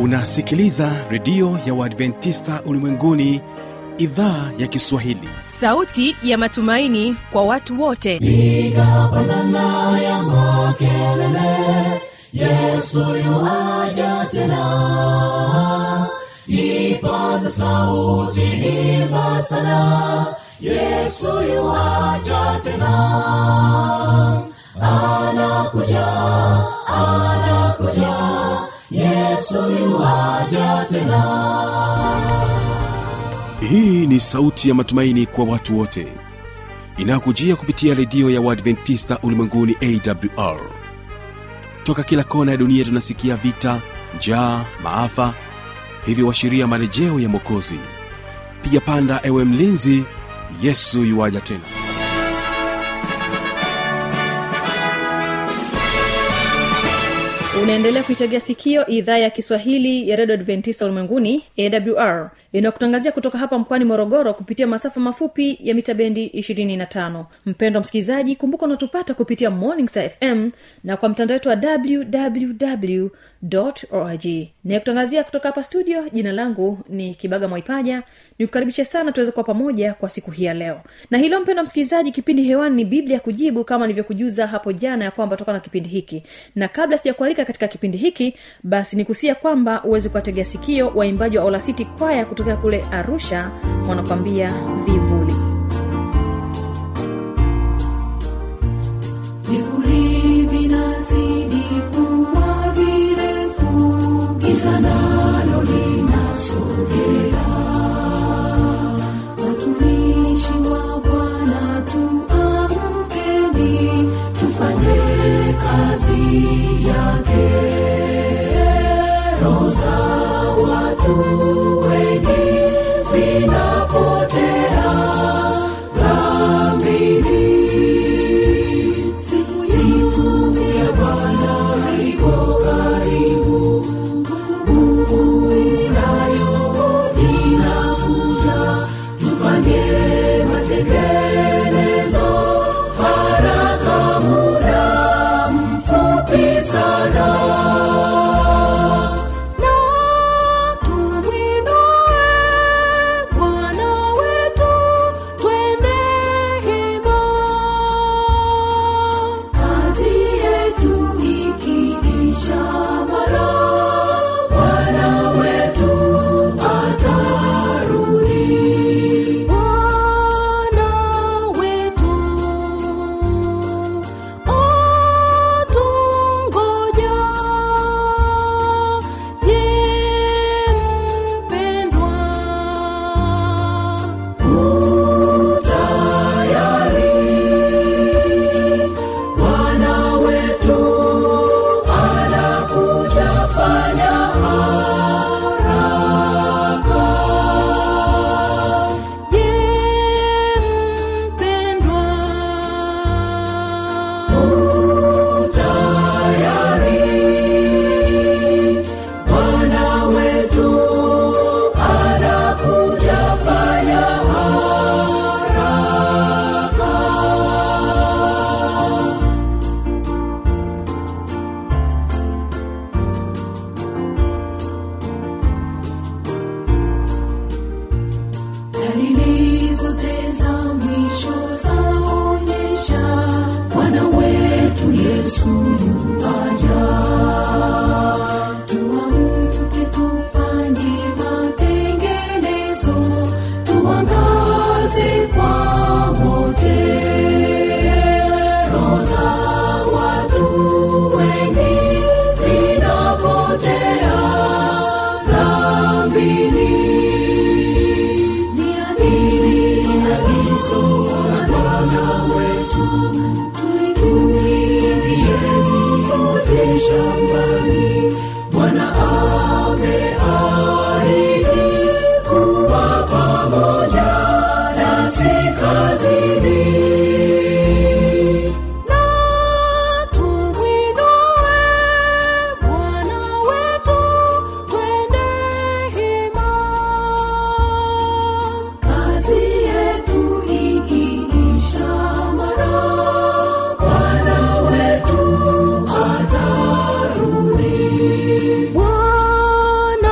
unasikiliza redio ya uadventista ulimwenguni idhaa ya kiswahili sauti ya matumaini kwa watu wote piga pandana ya makelele yesu yuaja tena ipaza sauti imba sana yesu yuaja tena anakuja anakuja yesu yuaja tena hii ni sauti ya matumaini kwa watu wote inayokujia kupitia redio ya uadventista ulimwenguni awr toka kila kona ya dunia tunasikia vita njaa maafa hivyo washiria marejeo ya mwokozi piga panda ewe mlinzi yesu yuwaja tena unaendelea kuitegea sikio idhaa ya kiswahili ya redio adventista ulimwenguni awr inayokutangazia kutoka hapa mkoani morogoro kupitia masafa mafupi ya mita bendi 25 mpendo msikilizaji kumbuka unatupata kupitia morning star fm na kwa mtandao wetu wa www org nayekutangazia kutoka hapa studio jina langu ni kibaga mwaipaja nikukaribisha sana tuweze kuwa pamoja kwa siku hii ya leo na hilo mpendo msikilizaji kipindi hewani ni biblia kujibu kama nilivyokujuza hapo jana ya kwamba toka na kipindi hiki na kabla sijakualika katika kipindi hiki basi nikusia kwamba uweze kuwategea sikio waimbaji wa olasiti kwaya kutokea kule arusha wanakwambia vivuli vivuli vinazidi kuwa virefu giza nalo linasogea watumishi wa bwana tuamkeni tufanye kazi yake roho za watu wengi zinapotea dhambini siku siku ya bwana iko karibu nguvu inayohodi inakuja tufanye matengenezo haraka muda mfupi sana na tumwinue Bwana wetu, twende hima. Kazi yetu ikiisha mara, Bwana wetu atarudi. Bwana wetu atungoja. Je, mpendwa, utayari? Bwana wetu anakuja, fanya haraka. Je, mpendwa, utayari? Bwana wetu anakuja, fanya haraka. dalili zote za mwisho zaonyesha bwana wetu yesu yuaja tuamke tufanye matengenezo tuangaze kwa wote roho za watu wengi zinapotea dhambini ni agizo la Bwana wetu, tuingisheni wote shambani. Bwana ameahidi kuwa pamoja nasi kazini. Na tumwinue Bwana wetu, twende hima. Kazi yetu ikiisha mara, Bwana wetu atarudi.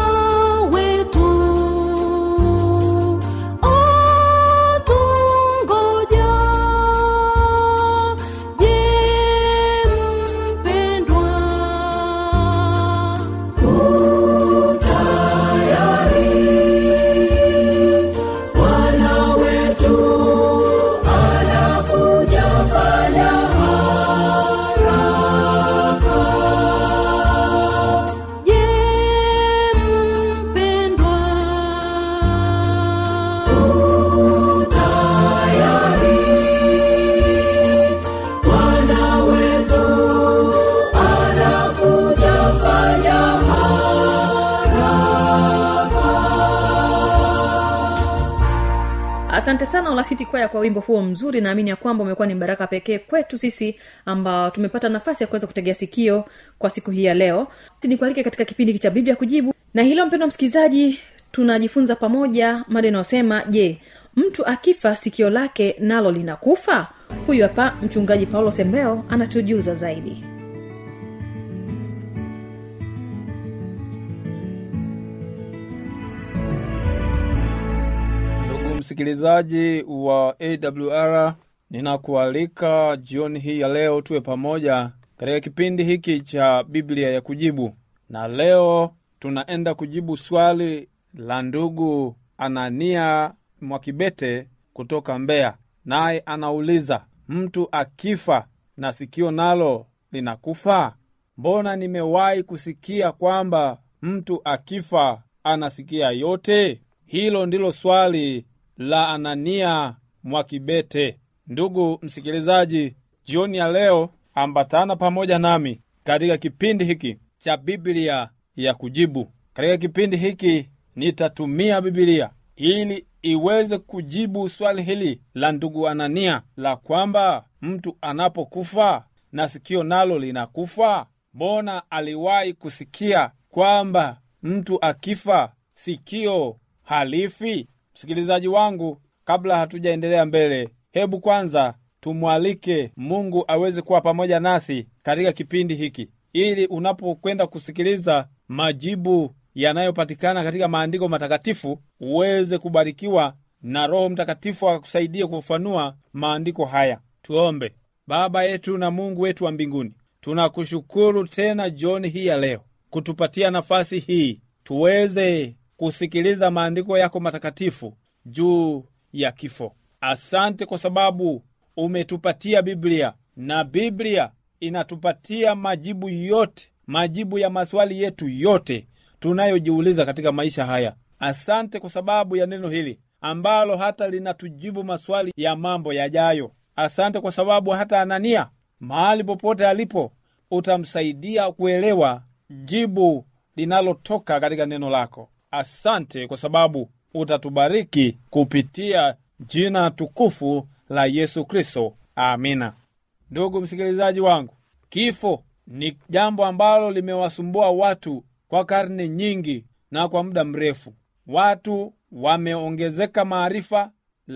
asante sana olasiti kwaya kwa wimbo huo mzuri naamini ya kwamba umekuwa ni baraka pekee kwetu sisi ambao tumepata nafasi ya kuweza kutegea sikio kwa siku hii ya leo nikualike katika kipindi cha biblia kujibu na hilo mpendo msikilizaji tunajifunza pamoja mada inayosema je mtu akifa sikio lake nalo linakufa huyu hapa mchungaji paulo sembeo anatujuza zaidi ndugu msikilizaji wa awr ninakualika jioni hii ya leo tuwe pamoja katika kipindi hiki cha biblia ya kujibu na leo tunaenda kujibu swali la ndugu anania mwakibete kutoka mbeya naye anauliza mtu akifa na sikio nalo linakufa mbona nimewahi kusikia kwamba mtu akifa anasikia yote hilo ndilo swali la anania mwakibete ndugu msikilizaji jioni ya leo ambatana pamoja nami katika kipindi hiki cha biblia ya kujibu katika kipindi hiki nitatumia bibilia ili iweze kujibu swali hili la ndugu anania la kwamba mtu anapokufa na sikio nalo linakufa mbona aliwahi kusikia kwamba mtu akifa sikio halifi msikilizaji wangu kabla hatujaendelea mbele hebu kwanza tumwalike mungu aweze kuwa pamoja nasi katika kipindi hiki ili unapokwenda kusikiliza majibu yanayopatikana katika maandiko matakatifu uweze kubarikiwa na roho mtakatifu akakusaidia kufafanua maandiko haya tuombe baba yetu na mungu wetu wa mbinguni tunakushukuru tena jioni hii ya leo kutupatia nafasi hii tuweze kusikiliza maandiko yako matakatifu juu ya kifo asante kwa sababu umetupatia biblia na biblia inatupatia majibu yote majibu ya maswali yetu yote tunayojiuliza katika maisha haya asante kwa sababu ya neno hili ambalo hata linatujibu maswali ya mambo yajayo asante kwa sababu hata anania mahali popote alipo utamsaidia kuelewa jibu linalotoka katika neno lako asante kwa sababu utatubariki kupitia jina tukufu la yesu kristo amina ndugu msikilizaji wangu kifo ni jambo ambalo limewasumbua watu kwa karne nyingi na kwa muda mrefu watu wameongezeka maarifa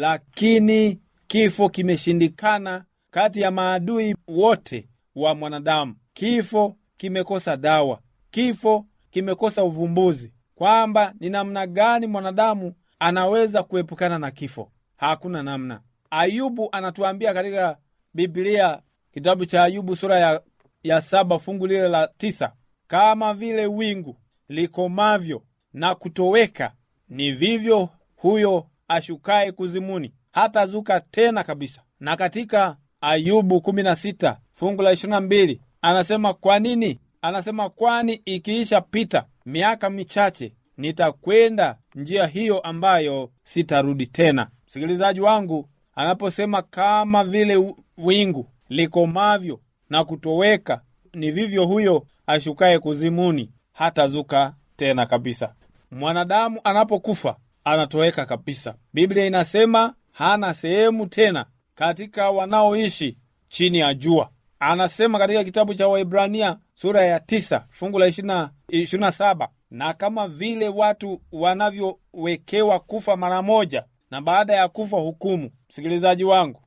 lakini kifo kimeshindikana kati ya maadui wote wa mwanadamu kifo kimekosa dawa kifo kimekosa uvumbuzi kwamba ni namna gani mwanadamu anaweza kuepukana na kifo hakuna namna ayubu anatuambia katika biblia kitabu cha ayubu sura ya, ya saba fungu lile la tisa kama vile wingu likomavyo na kutoweka ni vivyo huyo ashukaye kuzimuni hatazuka tena kabisa na katika ayubu 16 fungu la 22 anasema kwa nini anasema kwani ikiisha pita miaka michache nitakwenda njia hiyo ambayo sitarudi tena msikilizaji wangu anaposema kama vile wingu likomavyo na kutoweka ni vivyo huyo ashukaye kuzimuni hatazuka tena kabisa mwanadamu anapokufa anatoweka kabisa biblia inasema hana sehemu tena katika wanaoishi chini ya jua anasema katika kitabu cha waibrania sura ya tisa fungu la ishiri na saba na kama vile watu wanavyowekewa kufa mara moja na baada ya kufa hukumu msikilizaji wangu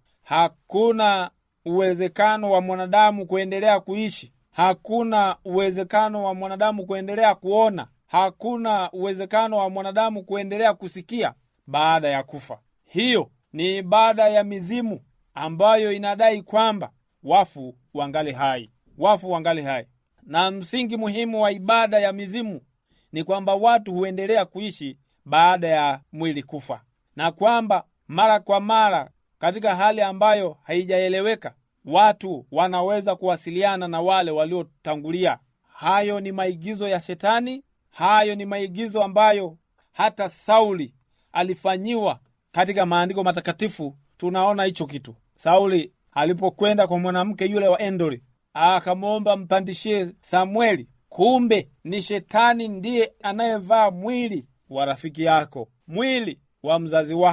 hakuna uwezekano wa mwanadamu kuendelea kuishi hakuna uwezekano wa mwanadamu kuendelea kuona hakuna uwezekano wa mwanadamu kuendelea kusikia baada ya kufa hiyo ni ibada ya mizimu ambayo inadai kwamba wafu wangali hai wafu wangali hai na msingi muhimu wa ibada ya mizimu ni kwamba watu huendelea kuishi baada ya mwili kufa na kwamba mara kwa mara katika hali ambayo haijaeleweka watu wanaweza kuwasiliana na wale waliotangulia hayo ni maigizo ya shetani hayo ni maigizo ambayo hata sauli alifanyiwa katika maandiko matakatifu tunaona hicho kitu sauli alipokwenda kwa mwanamke yule wa endori akamwomba mpandishie samueli kumbe ni shetani ndiye anayevaa mwili wa rafiki yako mwili wa mzazi wako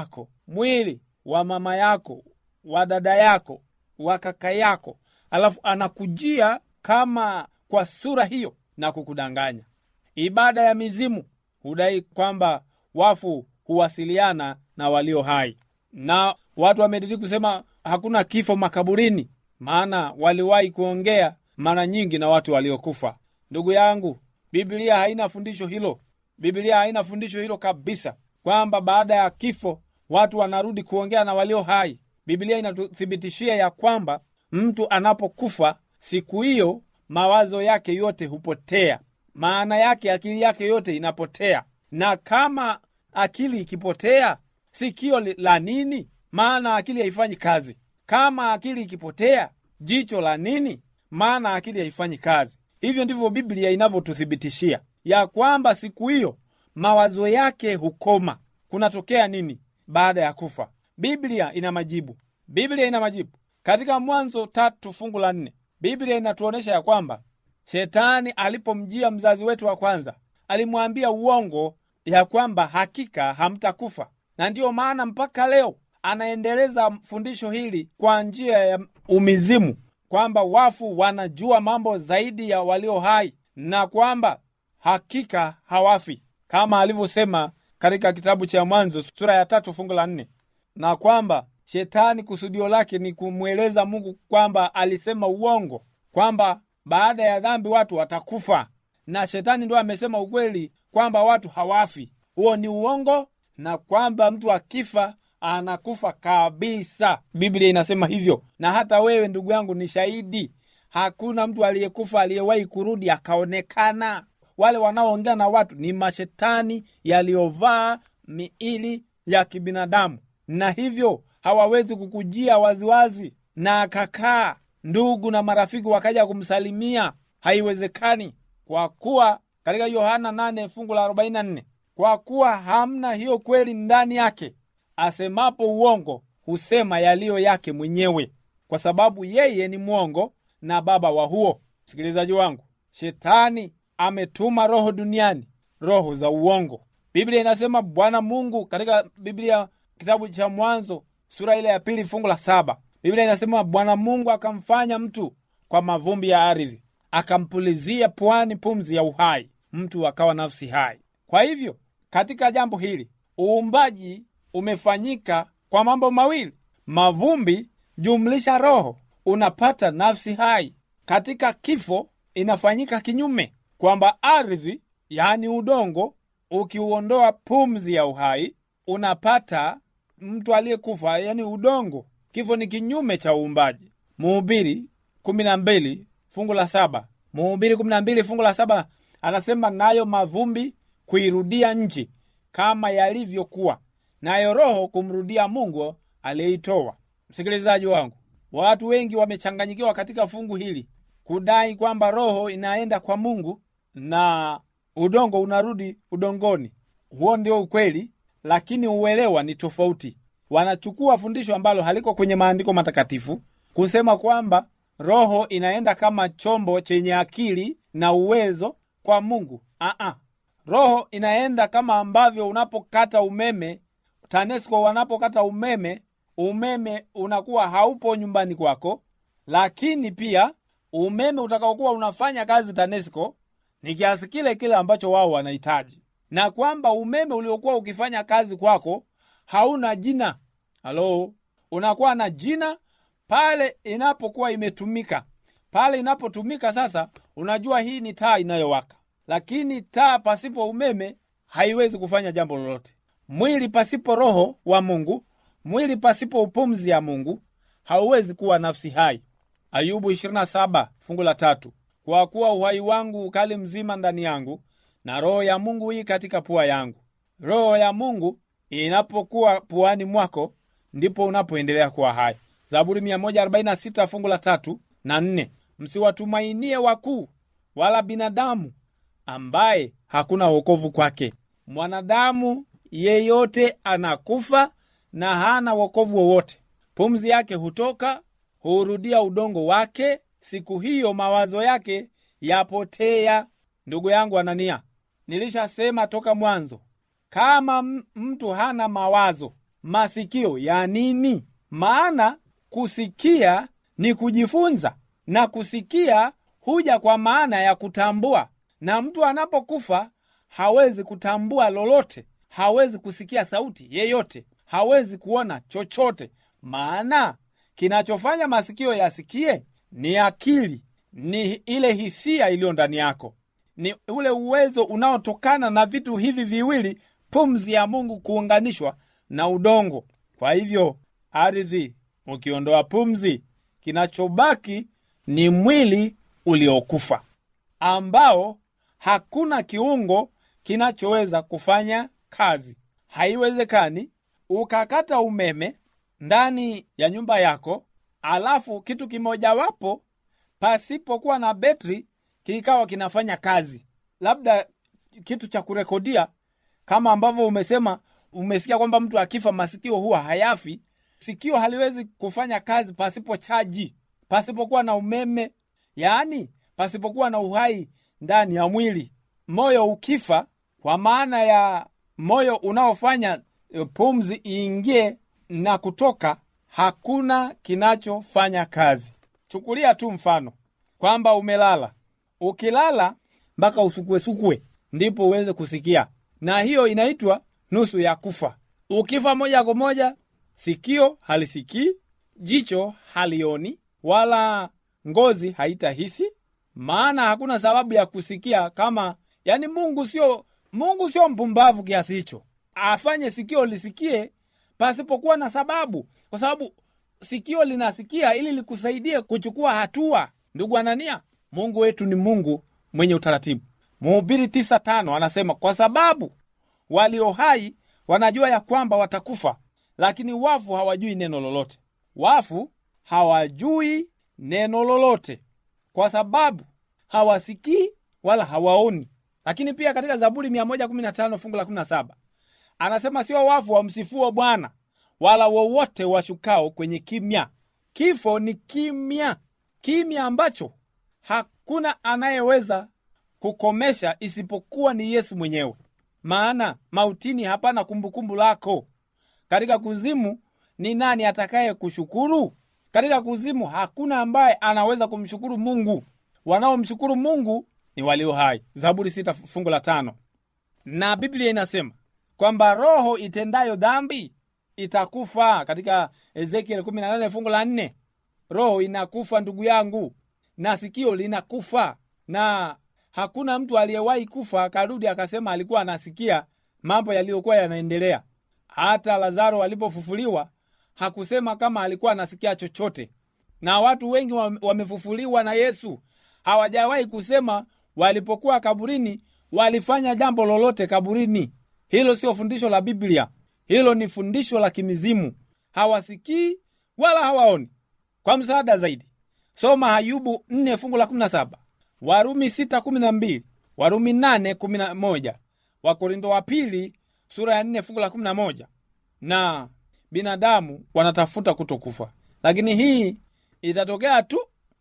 mwili wa mama yako wa dada yako wa kaka yako alafu anakujia kama kwa sura hiyo na kukudanganya ibada ya mizimu hudai kwamba wafu huwasiliana na walio hai na watu wamediriki kusema hakuna kifo makaburini maana waliwahi kuongea mara nyingi na watu waliokufa ndugu yangu biblia haina fundisho hilo biblia haina fundisho hilo kabisa kwamba baada ya kifo watu wanarudi kuongea na walio hai biblia inatuthibitishia ya kwamba mtu anapokufa siku hiyo mawazo yake yote hupotea maana yake akili yake yote inapotea na kama akili ikipotea sikio li- la nini maana akili haifanyi kazi kama akili ikipotea jicho la nini maana akili haifanyi kazi hivyo ndivyo biblia inavyotuthibitishia ya kwamba siku hiyo mawazo yake hukoma kunatokea nini baada ya kufa biblia ina majibu biblia ina majibu katika mwanzo tatu fungu la nne biblia inatuonyesha ya kwamba shetani alipomjia mzazi wetu wa kwanza alimwambia uongo ya kwamba hakika hamtakufa na ndiyo maana mpaka leo anaendeleza fundisho hili kwa njia ya umizimu kwamba wafu wanajua mambo zaidi ya walio hai na kwamba hakika hawafi kama alivyosema katika kitabu cha mwanzo sura ya tatu fungu la nne na kwamba shetani kusudio lake ni kumweleza mungu kwamba alisema uongo kwamba baada ya dhambi watu watakufa na shetani ndo amesema ukweli kwamba watu hawafi huo ni uongo na kwamba mtu akifa anakufa kabisa biblia inasema hivyo na hata wewe ndugu yangu ni shahidi hakuna mtu aliyekufa aliyewahi kurudi akaonekana wale wanaoongea na watu ni mashetani yaliyovaa miili ya kibinadamu na hivyo hawawezi kukujia waziwazi na akakaa ndugu na marafiki wakaja kumsalimia haiwezekani kwa kuwa katika yohana 8 fungu la 44 kwa kuwa hamna hiyo kweli ndani yake asemapo uongo husema yaliyo yake mwenyewe kwa sababu yeye ni mwongo na baba wa huo msikilizaji wangu shetani ametuma roho duniani roho za uongo biblia inasema bwana mungu katika biblia kitabu cha mwanzo sura ile ya pili fungu la saba biblia inasema bwana mungu akamfanya mtu kwa mavumbi ya ardhi akampulizia puani pumzi ya uhai mtu akawa nafsi hai kwa hivyo katika jambo hili uumbaji umefanyika kwa mambo mawili mavumbi jumlisha roho unapata nafsi hai katika kifo inafanyika kinyume kwamba ardhi yaani udongo ukiuondoa pumzi ya uhai unapata mtu aliyekufa yani udongo kifo ni kinyume cha uumbaji muhubiri kumi na mbili fungu la saba muhubiri kumi na mbili fungu la saba anasema nayo mavumbi kuirudia nchi kama yalivyokuwa nayo roho kumrudia mungu aliyeitoa msikilizaji wangu watu wengi wamechanganyikiwa katika fungu hili kudai kwamba roho inaenda kwa mungu na udongo unarudi udongoni huo ndio ukweli lakini uelewa ni tofauti wanachukua fundisho ambalo haliko kwenye maandiko matakatifu kusema kwamba roho inaenda kama chombo chenye akili na uwezo kwa mungu Aa, roho inaenda kama ambavyo unapokata umeme tanesco wanapokata umeme umeme unakuwa haupo nyumbani kwako lakini pia umeme utakaokuwa unafanya kazi tanesco ni kiasi kile kile ambacho wao wanahitaji na kwamba umeme uliokuwa ukifanya kazi kwako hauna jina halo unakuwa na jina pale inapokuwa imetumika pale inapotumika sasa unajua hii ni taa inayowaka lakini taa pasipo umeme haiwezi kufanya jambo lolote mwili pasipo roho wa mungu mwili pasipo upumzi ya mungu hauwezi kuwa nafsi hai ayubu 27 fungu la tatu kwa kuwa uhai wangu ukali mzima ndani yangu na roho ya mungu hii katika pua yangu roho ya mungu inapokuwa puani mwako ndipo unapoendelea kuwa hai zaburi 146 fungu la tatu na nne msiwatumainie wakuu wala binadamu ambaye hakuna wokovu kwake mwanadamu yeyote anakufa na hana wokovu wowote pumzi yake hutoka huurudia udongo wake siku hiyo mawazo yake yapotea ndugu yangu anania nilishasema toka mwanzo kama m- mtu hana mawazo masikio ya nini? Maana kusikia ni kujifunza, na kusikia huja kwa maana ya kutambua, na mtu anapokufa hawezi kutambua lolote, hawezi kusikia sauti yeyote, hawezi kuona chochote. Maana kinachofanya masikio yasikie ni akili, ni ile hisia iliyo ndani yako, ni ule uwezo unaotokana na vitu hivi viwili, pumzi ya Mungu kuunganishwa na udongo. Kwa hivyo ardhi ukiondoa pumzi, kinachobaki ni mwili uliokufa ambao hakuna kiungo kinachoweza kufanya kazi. Haiwezekani ukakata umeme ndani ya nyumba yako, alafu kitu kimojawapo pasipokuwa na betri kikawa kinafanya kazi, labda kitu cha kurekodia, kama ambavyo umesema, umesikia kwamba mtu akifa masikio huwa hayafi. Sikio haliwezi kufanya kazi pasipo chaji, pasipokuwa na umeme, yaani pasipokuwa na uhai ndani ya mwili. Moyo ukifa, kwa maana ya moyo unaofanya e, pumzi iingie na kutoka, hakuna kinachofanya kazi. Chukulia tu mfano kwamba umelala, ukilala mpaka usukuesukue ndipo uweze kusikia, na hiyo inaitwa nusu ya kufa. Ukifa moja kwa moja, sikio halisikii, jicho halioni, wala ngozi haitahisi, maana hakuna sababu ya kusikia kama yani, Mungu sio Mungu sio mpumbavu kiasi hicho afanye sikio lisikie pasipokuwa na sababu, kwa sababu sikio linasikia ili likusaidie kuchukua hatua. Ndugu Anania, Mungu wetu ni Mungu mwenye utaratibu. Mhubiri tisa tano anasema kwa sababu walio hai wanajua ya kwamba watakufa, lakini wafu hawajui neno lolote. Wafu hawajui neno lolote kwa sababu hawasikii wala hawaoni. Lakini pia katika Zaburi 115 fungu la 17 anasema sio wafu wamsifuo Bwana, wala wowote washukao kwenye kimya. Kifo ni kimya, kimya ambacho hakuna anayeweza kukomesha isipokuwa ni Yesu mwenyewe. Maana mautini hapana kumbukumbu lako. Katika kuzimu ni nani atakaye kushukuru? Katika kuzimu hakuna ambaye anaweza kumshukuru Mungu. Wanaomshukuru Mungu ni walio hai. Zaburi sita fungu la tano. Na Biblia inasema kwamba roho itendayo dhambi itakufa. Katika Ezekiel 18 fungu la nne, roho inakufa ndugu yangu, na sikio linakufa, na hakuna mtu aliyewahi kufa akarudi akasema alikuwa anasikia mambo yaliyokuwa yanaendelea. Hata Lazaro alipofufuliwa hakusema kama alikuwa anasikia chochote, na watu wengi wamefufuliwa na Yesu hawajawahi kusema walipokuwa kaburini walifanya jambo lolote kaburini. Hilo sio fundisho la Biblia, hilo ni fundisho la kimizimu. Hawasikii wala hawaoni. Kwa msaada zaidi, soma Ayubu 4 fungu la 17, Warumi 6 12, Warumi 8 11, Wakorindo wa pili sura ya 4 fungu la 11. Na binadamu wanatafuta kutokufa, lakini hii itatokea tu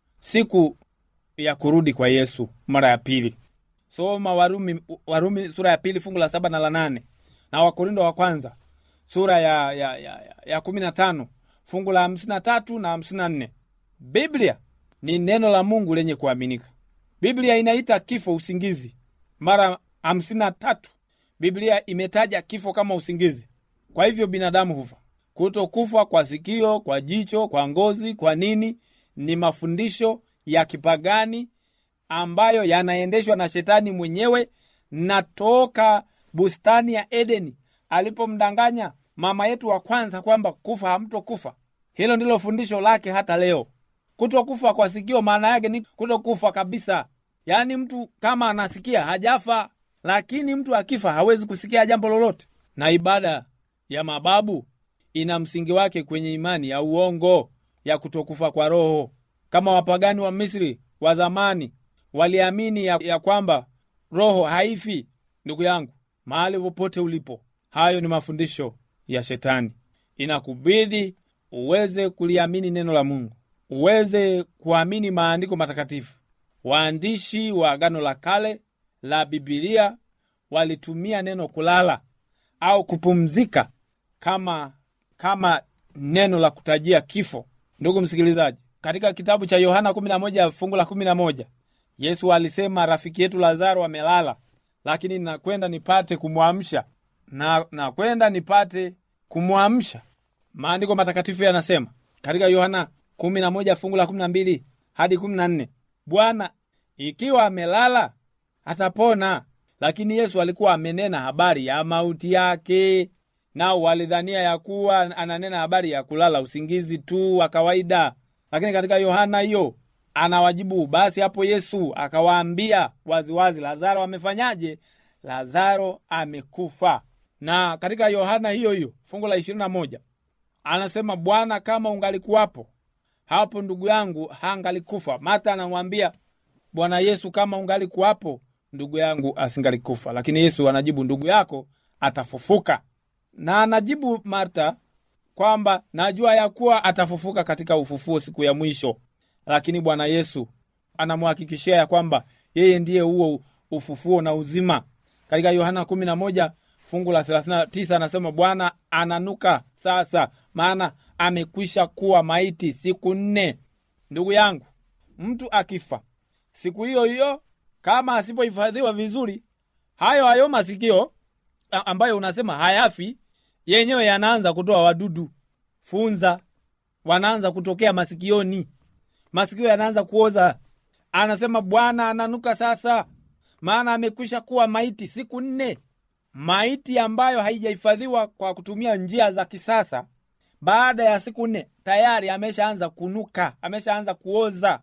siku ya kurudi kwa Yesu mara ya pili. Soma Warumi, Warumi sura ya pili fungu la saba na la nane na Wakorindo wa kwanza sura ya, ya, ya, ya kumi na tano fungu la hamsini na tatu na hamsini na nne. Biblia ni neno la Mungu lenye kuaminika. Biblia inaita kifo usingizi mara hamsini na tatu. Biblia imetaja kifo kama usingizi. Kwa hivyo binadamu hufa. Kutokufa kwa sikio, kwa jicho, kwa ngozi, kwa nini ni mafundisho ya kipagani ambayo yanaendeshwa na shetani mwenyewe na toka bustani ya Edeni alipomdanganya mama yetu wa kwanza kwamba kufa hamtokufa. Hilo ndilo fundisho lake hata leo. Kutokufa kwa sikio maana yake ni kutokufa kabisa, yaani mtu kama anasikia hajafa, lakini mtu akifa hawezi kusikia jambo lolote. Na ibada ya mababu ina msingi wake kwenye imani ya uongo ya kutokufa kwa roho, kama wapagani wa Misri wa zamani waliamini ya, ya kwamba roho haifi. Ndugu yangu, mahali popote ulipo, hayo ni mafundisho ya Shetani. Inakubidi uweze kuliamini neno la Mungu, uweze kuamini maandiko matakatifu. Waandishi wa Agano la Kale la Bibilia walitumia neno kulala au kupumzika kama kama neno la kutajia kifo ndugu msikilizaji katika kitabu cha yohana 11 fungu la 11 yesu alisema rafiki yetu lazaro amelala lakini nakwenda nipate kumwamsha na nakwenda nipate kumwamsha maandiko matakatifu yanasema katika yohana 11 fungu la 12 hadi 14 bwana ikiwa amelala atapona lakini yesu alikuwa amenena habari ya mauti yake nao walidhania ya kuwa ananena habari ya kulala usingizi tu wa kawaida lakini katika yohana hiyo anawajibu basi hapo yesu akawaambia waziwazi lazaro amefanyaje lazaro amekufa na katika yohana hiyo hiyo fungu la ishirini na moja anasema bwana kama ungalikuwapo hapo ndugu yangu hangalikufa marta anamwambia bwana yesu kama ungalikuwapo ndugu yangu asingalikufa lakini yesu anajibu ndugu yako atafufuka na anajibu marta kwamba najua ya kuwa atafufuka katika ufufuo siku ya mwisho lakini bwana yesu anamhakikishia ya kwamba yeye ndiye huo ufufuo na uzima katika yohana 11 fungu la 39 anasema bwana ananuka sasa maana amekwisha kuwa maiti siku nne ndugu yangu mtu akifa siku hiyo hiyo kama asipohifadhiwa vizuri hayo hayo masikio a- ambayo unasema hayafi yenyewe yanaanza kutoa wadudu funza wanaanza kutokea masikioni masikio yanaanza kuoza anasema bwana ananuka sasa maana amekwisha kuwa maiti siku nne maiti ambayo haijahifadhiwa kwa kutumia njia za kisasa baada ya siku nne tayari ameshaanza kunuka ameshaanza kuoza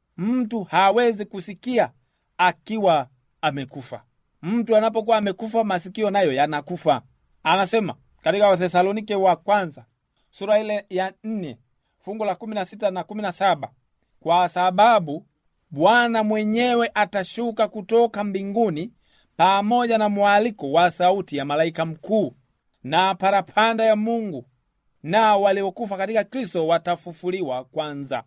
mtu hawezi kusikia akiwa amekufa mtu anapokuwa amekufa masikio nayo yanakufa anasema katika wathesalonike wa kwanza sura ile ya nne fungu la kumi na sita na kumi na saba kwa sababu bwana mwenyewe atashuka kutoka mbinguni pamoja na mwaliko wa sauti ya malaika mkuu na parapanda ya mungu na waliokufa katika kristo watafufuliwa kwanza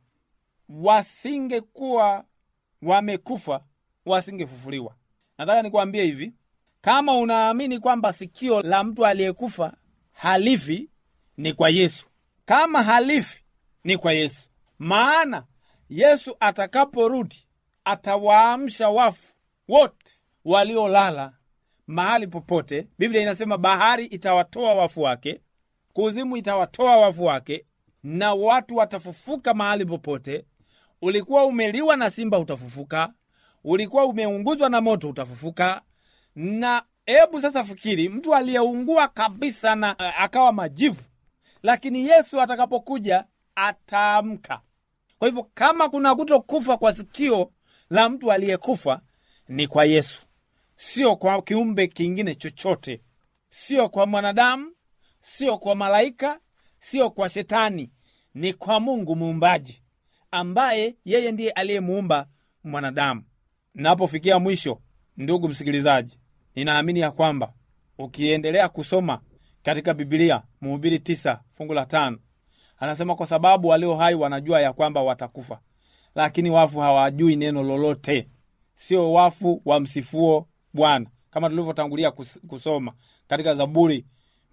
wasingekuwa wamekufa wasingefufuliwa nataka nikuambie hivi kama unaamini kwamba sikio la mtu aliyekufa halifi ni kwa yesu kama halifi ni kwa yesu maana yesu atakaporudi atawaamsha wafu wote waliolala mahali popote biblia inasema bahari itawatoa wafu wake kuzimu itawatoa wafu wake na watu watafufuka mahali popote ulikuwa umeliwa na simba utafufuka ulikuwa umeunguzwa na moto utafufuka na hebu sasa fikiri mtu aliyeungua kabisa na uh, akawa majivu lakini yesu atakapokuja ataamka kwa hivyo kama kuna kutokufa kwa sikio la mtu aliyekufa ni kwa yesu sio kwa kiumbe kingine chochote sio kwa mwanadamu sio kwa malaika sio kwa shetani ni kwa mungu muumbaji ambaye yeye ndiye aliyemuumba mwanadamu napofikia mwisho ndugu msikilizaji ninaamini ya kwamba ukiendelea kusoma katika bibilia mhubiri tisa fungu la tano anasema kwa sababu walio hai wanajua ya kwamba watakufa lakini wafu hawajui neno lolote sio wafu wamsifuo bwana kama tulivyotangulia kus- kusoma katika zaburi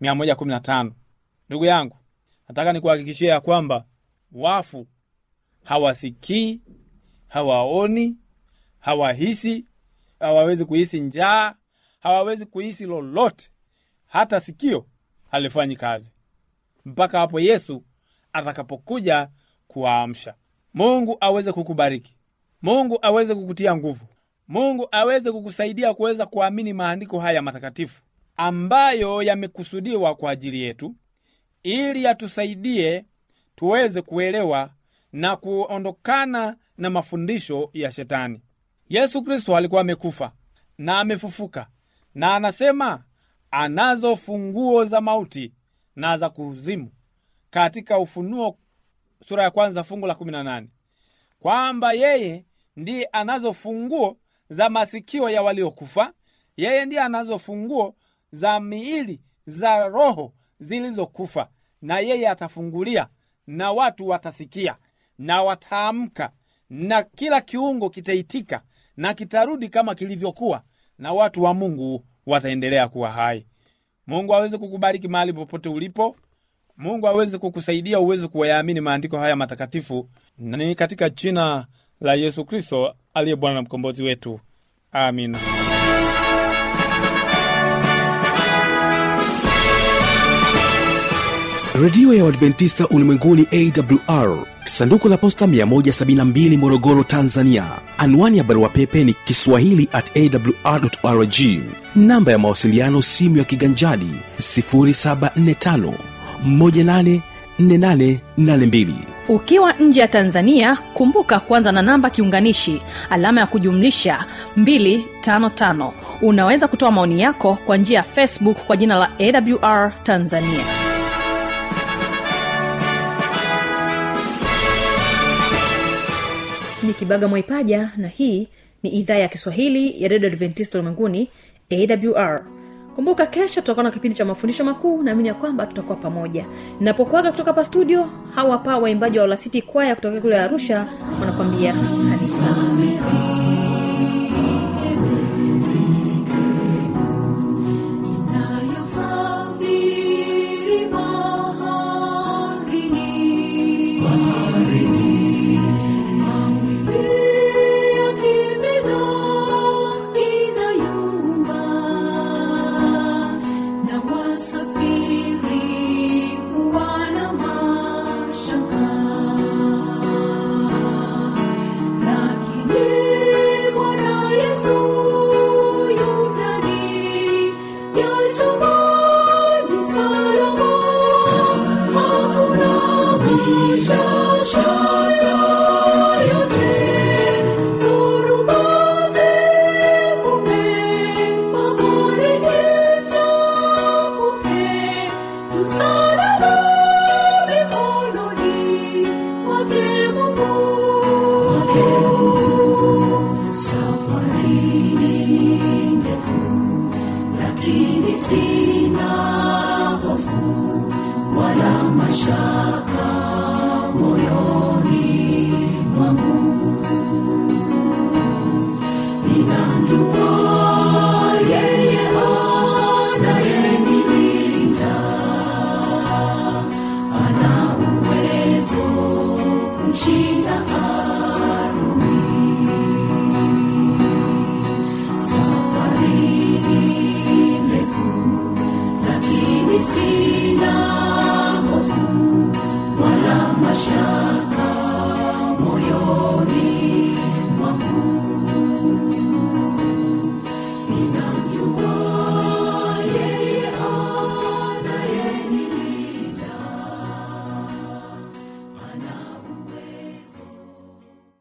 115 ndugu yangu nataka nikuhakikishia ya kwamba wafu hawasikii hawaoni hawahisi hawawezi kuhisi njaa hawawezi kuhisi lolote hata sikio halifanyi kazi mpaka hapo yesu atakapokuja kuwaamsha mungu aweze kukubariki mungu aweze kukutia nguvu mungu aweze kukusaidia kuweza kuamini maandiko haya matakatifu ambayo yamekusudiwa kwa ajili yetu ili yatusaidie tuweze kuelewa na kuondokana na mafundisho ya shetani yesu kristo alikuwa amekufa na amefufuka na anasema anazo funguo za mauti na za kuzimu katika ufunuo sura ya kwanza fungu la 18 kwamba yeye ndiye anazo funguo za masikio ya waliokufa yeye ndiye anazo funguo za miili za roho zilizokufa na yeye atafungulia na watu watasikia na wataamka na kila kiungo kitaitika na kitarudi kama kilivyokuwa na watu wa mungu wataendelea kuwa hai mungu aweze kukubariki mahali popote ulipo mungu aweze kukusaidia uweze kuyaamini maandiko haya matakatifu na ni katika jina la yesu kristo aliye bwana na mkombozi wetu amina redio ya uadventista ulimwenguni awr sanduku la posta 172 morogoro tanzania anwani ya barua pepe ni kiswahili at awrrg namba ya mawasiliano simu ya kiganjadi 745 184882 ukiwa nje ya tanzania kumbuka kuanza na namba kiunganishi alama ya kujumlisha 255 unaweza kutoa maoni yako kwa njia ya facebook kwa jina la awr tanzania ni kibaga mwaipaja na hii ni idhaa ya kiswahili ya redio adventista ulimwenguni awr kumbuka kesho tutakuwa na kipindi cha mafundisho makuu naamini ya kwamba tutakuwa pamoja napokwaga kutoka hapa studio hawa hapa waimbaji wa olasiti kwaya kutoka kule arusha wanakwambia kanisa Nayosafiri baharini, mawimbi yakipiga inayumba, na wasafiri huwa na mashaka lakini Bwana Yesu yu ndani ya chombo ni salama, hakuna mashaka yote. Dhoruba zivume, bahari ichafuke, tu salama mikononi mwake Mungu.